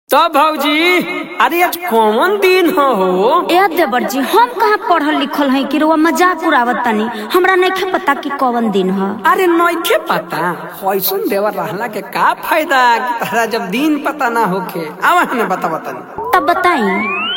तो भौजी अरे आज कौन दिन हो ए देवर जी हम कहाँ पढ़ल लिखल है कि रुआ मजाक उड़ावत तनी हमरा नहीं पता कि कौन दिन है अरे नइखे पता कैसन देवर रहला के का फायदा कि तहरा जब दिन पता ना होखे आवा हमें बता बतानी तब बताई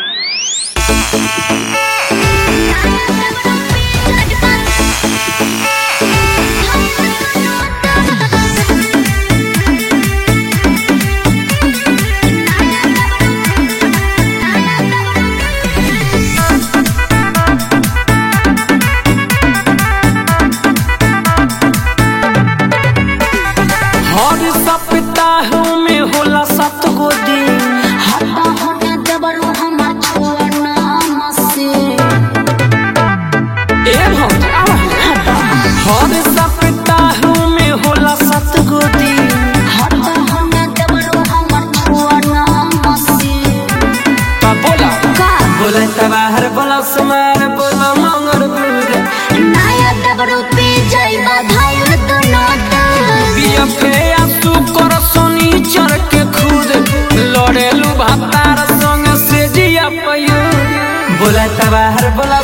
हर सप्ताह में होला सात गो दिन ए भौजी आवा हर सप्ताह में होला सात गो दिन तो बोला का बोला तबाहर बोला समार बोला मंगर दूर बिया पे आसू कर सोनी चढ़ के खुद लड़ेलू भातार संग से जिया पयो बोला तबाहर बोला